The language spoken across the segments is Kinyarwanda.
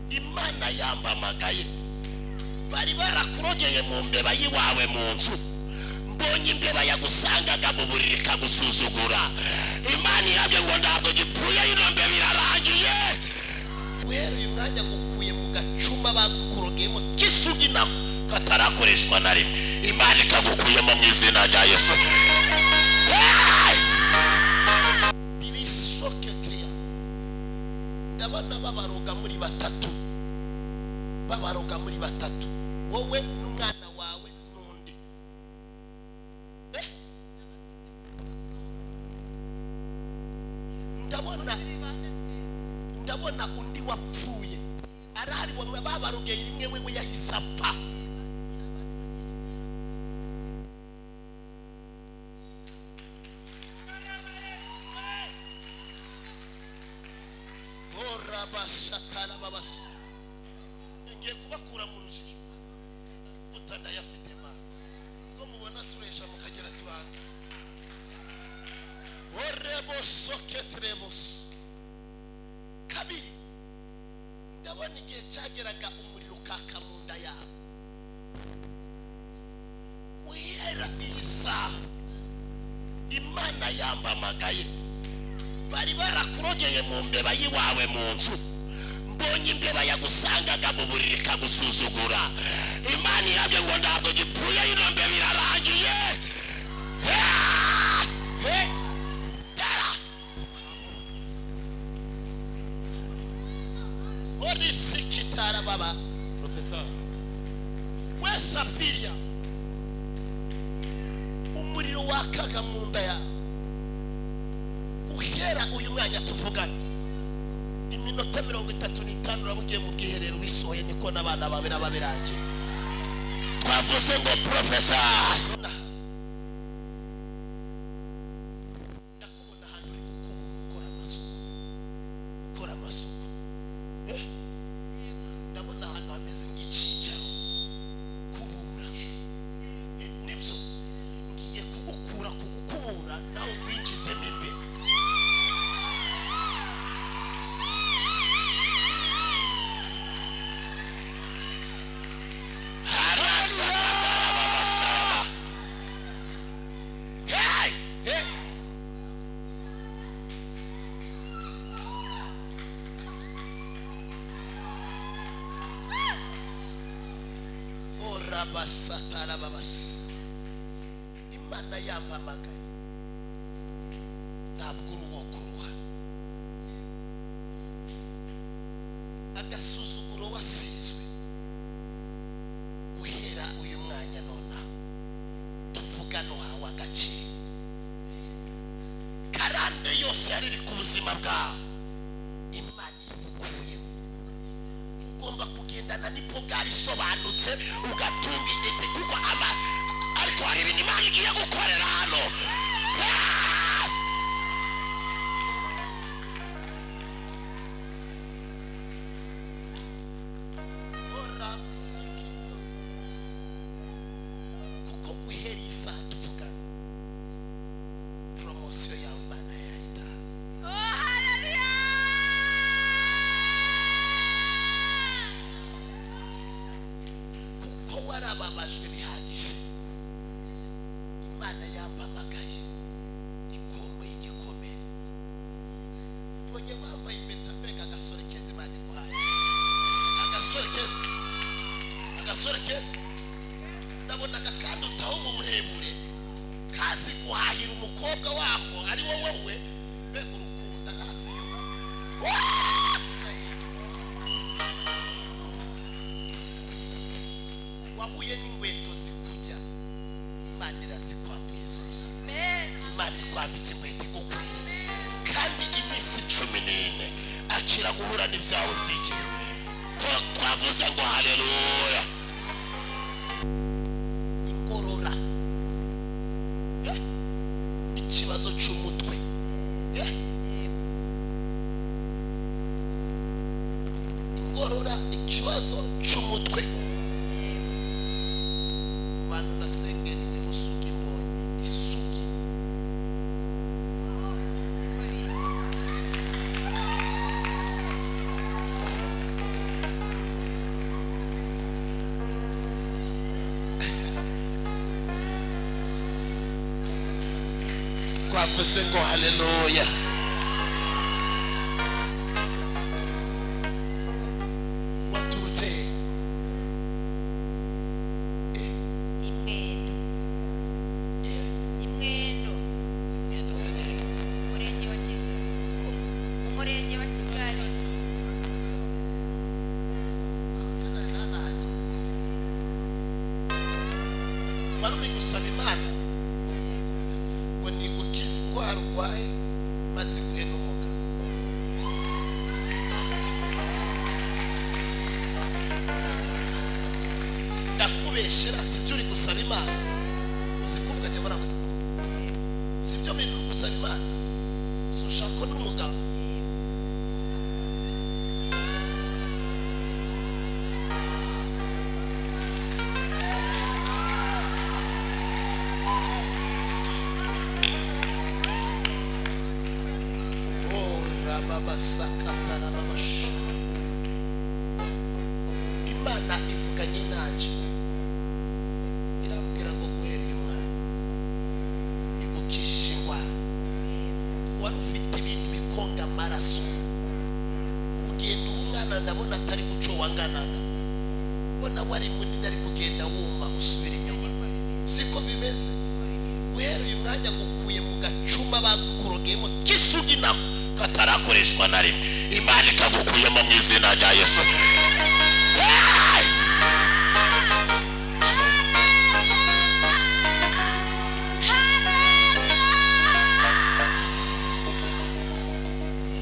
imana yambamagaye bari barakurogeye mu mbeba y'iwawe mu nzu mbonye imbeba yagusangaga mu buriri ikagusuzugura imana irabyo ngo ntabwo gipfuye ino mbeba irarangiye guhera uyu mwanya gukuye mu gacuma bagukurogeyemo k'isugi nako katarakoreshwa na rimwe imana ikagukuyemo mu izina rya yesu birisoketiya ndabona babaroga muri batatu babaroga muri batatu wowe n'umwana wawe n'undi Eh? ndabona ndabona undi wapfuye arahari bamwe babarugeye rimwe wewe yahise apfa horabashatara babasi ngiye kubakura mu rujijo mvuta ndayafite mana siko mubona turesha mukagera tubanga orebosoketerebosi kabiri ndabona igihe cyageraga umuriro ukaka mu nda yawe wihera iyi saha imana yambamagaye bari barakurogeye mu mbeba y'iwawe mu nzu mbonye imbeba yagusangaga mu buriri ikagusuzugura imana irabyo ngo ntabwo gipfuye ino mbeba irarangiye Ah! Eh! Tara! orisikitara baba Professeur, we safiriya umuriro wakaga mu nda yawe uhera uyu mwanya tuvugana iminota mirongo itatu n'itanu uraba ugiye mu bwiherero wisohoye niko n'abana bawe baba birangiye twavuze ngo porofesa ndakubona hano uri gukubura ukora amasuku ukora amasuku eh ndabona ahantu hameze nk'icyicaro kubura Eh, nibyo ngiye kugukura kugukubura nawe winjizemo imbere haraza abasaba hey hey orabasatara babasi imana yambamagaye ntabwo uruboka uruhara agasuzuguro wasizwe guhera uyu mwanya nonaha tuvugano hawe agaciro karande yose yari iri ku buzima bwawe imana igukuyeho ugomba kugendana n'ipogari isobanutse ugatunga intete kuko ama ariko hari ibintu imana igiye gukorera hano Ah! Ora musikito. kuko guhera iyi saha tuvugana poromosiyo yawe imana yayitanga kuko warababajwe bihagije imana yambamagaye ikomboye igikomere mbonye wambaye impeta mbega agasore keza imana iguhaye agasore keza agasore keza nabonaga kandi utaho mu burebure kazi guhahira umukobwa wako ari wowe we mbega urukunda hafi y'ubu wahuye n'inkweto zikujya imana irazikwambuye zose imana ikwambitse inkweto igukwiriye kandi iminsi cumi n'ine akira guhura n'ibyawe by'igihe Twa- twavuze ngo haleluya ingorora Eh, n'ikibazo cy'umutwe Eh, ingorora ikibazo cy'umutwe bantu nasengeniweho sugi mbonye isugi yavuze ngo haleluya waturutse he? imwendo yewe imwendo mwenda usa neza mu murenge wa kigali mu murenge wa kigali aho se nari nanahajye wari uri gusaba imana ngo nigukize indwara urwaye maze iguhe n'umuga ndakubeshera sibyo uri gusaba imana uzi kuvuga njye mbona amaze kuvuga sibyo bintu uri gusaba imana si ushaka n'umuganga Oh, rababasakatarababasha. imana ivuganye nanjye irambwira ngo guhereye umwana igukijije indwara wari ufite ibintu bikonga amaraso kugenda uba umwana ndabona atari guco wanganaga ubona wari munini ari kugenda wuma usubira inyuma niko bimeze siko bimeze niko bimeze uhereye umwanya ngukuye mu gacuma bagukurogeyemo k'isugi nako katarakoreshwa na rimwe imana ikagukuyemo mu izina rya yesu Hey!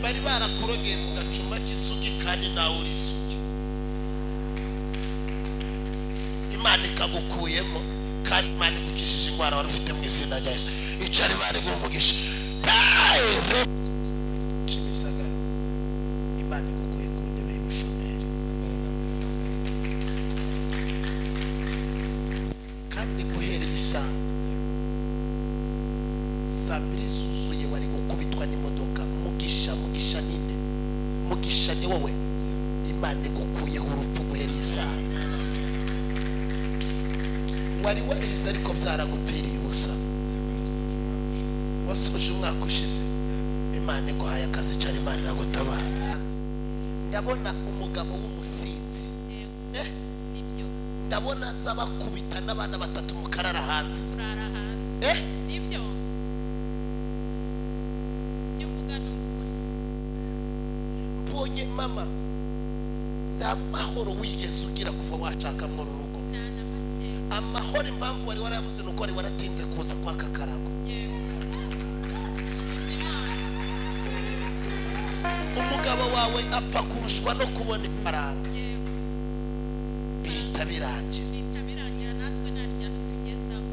bari barakorogeye mu gacuma k'isugi kandi nawe uri isugi imana ikagukuyemo kandi imana igukijije indwara wari ufite mu izina rya yesu icari bari umugisha Hey! Kimisagara imana igukuye ku ntebe y'ubushomeri kandi guhereye isanga saa mbiri zuzuye wari gukubitwa n'imodoka mugisha mugisha ninde mugisha ni wowe imana igukuyeho urupfu guhereye isanga wari warize ariko byaragupfiriye ubusa wasoje umwaka ushize imana iguhaye akazi cyane imana iragutabara ndabona umugabo w'umusinzi Eh, nibyo ndabona aza bakubita n'abana batatu mukarara hanze turara hanze Eh, nibyo ibyo uvuga ni ukuri mbonye mama nta mahoro wigeze ugira kuva washaka mu rugo nta na make amahoro impamvu wari warabuze ni uko wari waratinze kuza kwaka karago yewe shima imana umugabo wawe apfa kurushwa no kubona ifaranga yewe bihita birangira bihita birangira natwe nta ryari tugezaho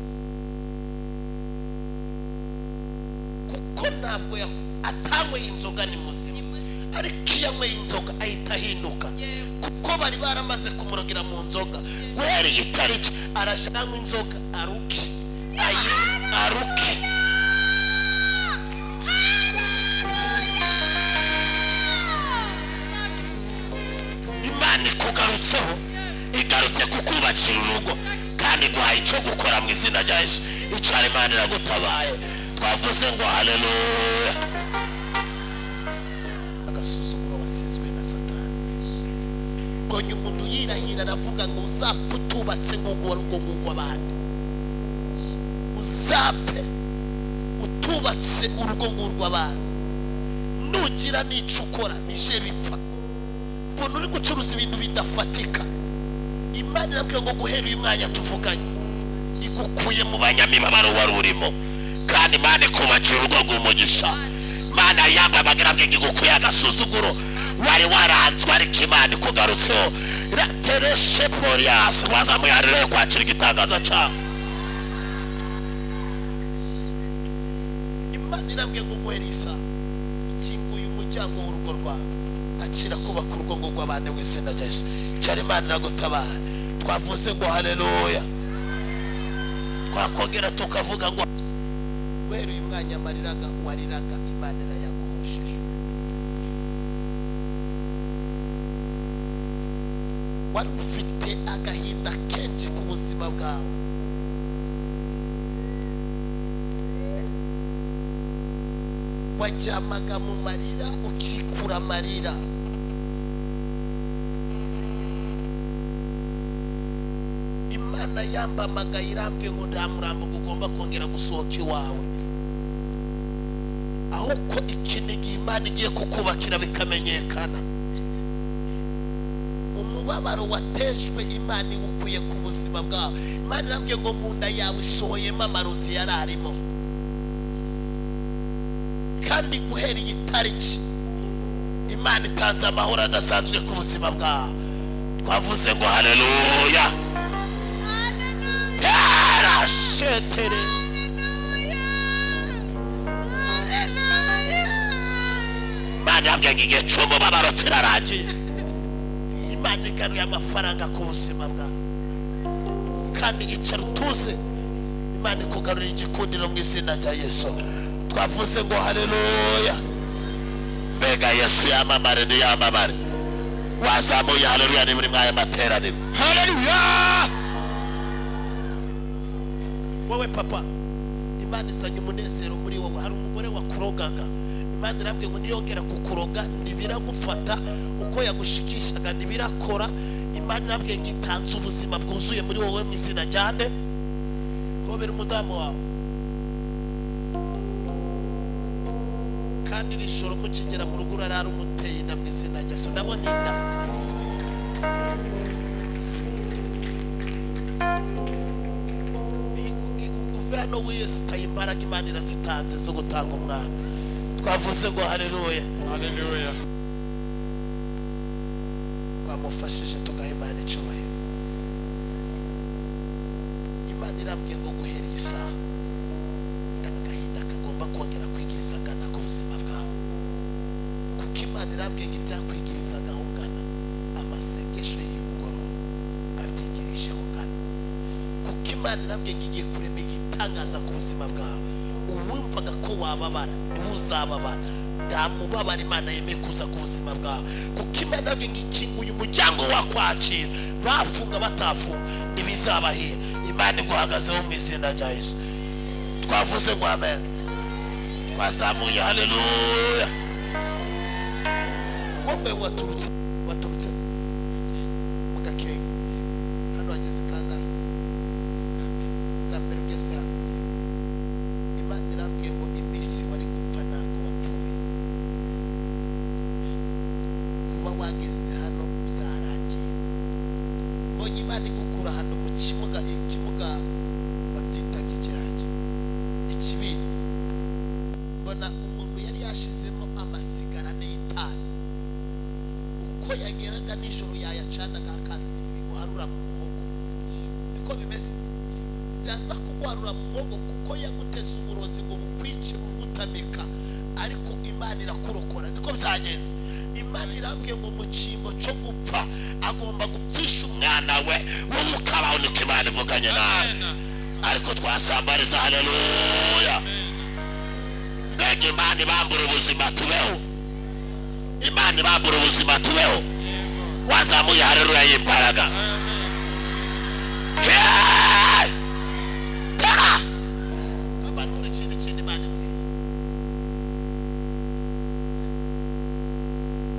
kuko ntabwo ya- atanyweye inzoga ni ni muzima muzima ariko iyo anyweye inzoga ahita ahinduka yewe kuko bari baramaze kumurogera mu nzoga guhereye itariki araje aranywa inzoga aruke ayi aruke imana ikugarutseho igarutse kukubakira urugo kandi iguhaye icyo gukora mu izina rya yesu icara imana iragutabaye twavuze ngo haleluya agasuzuguro wasizwe na satani mbonye umuntu yirahira aravuga ngo uzapfe utubatse nk'uko wari ugongo abandi uzapfe utubatse urugo ngurwo abandi nugira n'icyo ukora nije bipfa mbona uri gucuruza ibintu bidafatika imana irabwira ngo guhera uyu mwanya tuvuganye igukuye mu banyamibabaro wari urimo kandi imana ikubakira urugo rw'umugisha imana yambaye irabwira igukuye agasuzuguro wari waranzwe ariko imana ikugarutseho ratereshe poliyasi wazamuye harireyo kwakira igitangaza cyawe imana irambwiye ngo guhera isaha kinguye umuryango w'urugo rwawe akira kubaka urugo ngo abane mu izina rya yesu cyari imana iragutabara twavuze ngo haleluya twakongera tukavuga ngo guhera uyu mwanya amariraga wariraga imana irayaguhosheje wari ufite agahinda kenshi ku buzima bwawe waryamaga mu marira ukikura amarira imana yambamagaye irambwiye ngo nta murambo ugomba kongera gusohoka iwawe ahubwo iki ni igihe imana igiye kukubakira bikamenyekana umubabaro watejwe imana iwukuye ku buzima bwawe imana irambwiye ngo mu nda yawe isohoyemo amarozi yari arimo kandi guhera iyi tariki imana itanze amahoro adasanzwe ku buzima bwawe twavuze ngo hareruya yarashetere imana yabwiye ngo igihe cy'umubabaro kirarangiye imana igaruye amafaranga ku buzima bwawe kandi icara utuze imana ikugarurira igikundiro mu izina rya yesu twavuze ngo hareruya mbega yesu yamamare ntiyamamare wazamuye hareruya ni muri mwaya materaniro hareruya wowe papa imana izanye umunezero muri wowe hari umugore wakurogaga imana irambwiye ngo niyongera kukuroga ntibiragufata uko yagushikishaga ntibirakora imana irambwiye ngo itanze ubuzima bwuzuye muri wowe mu izina rya nde gobera umudamu wawe kandi iri joro mukigera mu rugo urarara umuteye inda mu izina rya yesu ndabona inda uve hano wiyesitaye imbaraga imana irazitanze zo gutanga umwana twavuze ngo hareruya Hallelujah. twamufashije tugaha imana icyubahiro imana irambwiye ngo guhera iyi saha agahinda kagomba kongera kwigiriza ngana ku buzima bwawe kuko imana irambwiye ngo ibyakwigirizaga aho ngana amasengesho y'umugoroba abyigirije aho ngana kuko imana irambwiye ngo igiye kurema igitangaza ku buzima bwawe uwumvaga ko wababara niwe uzababara nta mubabara imana yemeye kuza ku buzima bwawe kuko imana irambwiye ngo ikinguye umuryango wakwakira bafunga batafunga ntibizabahira imana iguhagazeho mu izina rya yesu twavuze ngo amen twazamuye haleluya wowe waturutse waturutse mu gakenke hano hageze kangahe bwa mbere ugeze hano imana irambwiye ngo iminsi wari gupfa ntabwo wapfuye kuba wageze hano byarangiye mbonye imana igukura hano mu kibuga ikibuga babyitaga ikiragi ikibindi mbona umuntu yari yashizemo amasigarane y'itabi uko yageraga nijoro yayacanaga hakaza ibintu biguharura mu muhogo niko bimeze byaza kuguharura mu muhogo kuko yaguteze uburozi ngo bukwice bugutamika ariko imana irakurokora niko byagenze imana irambwiye ngo mu cyimbo cyo gupfa agomba gupfisha umwana we wowe ukabaho niko imana ivuganye nawe Amen. ariko twasambariza haleluya mbega imana ibambura ubuzima tubeho imana ibambura ubuzima tubeho wazamuye hareruya y'imbaraga Amen.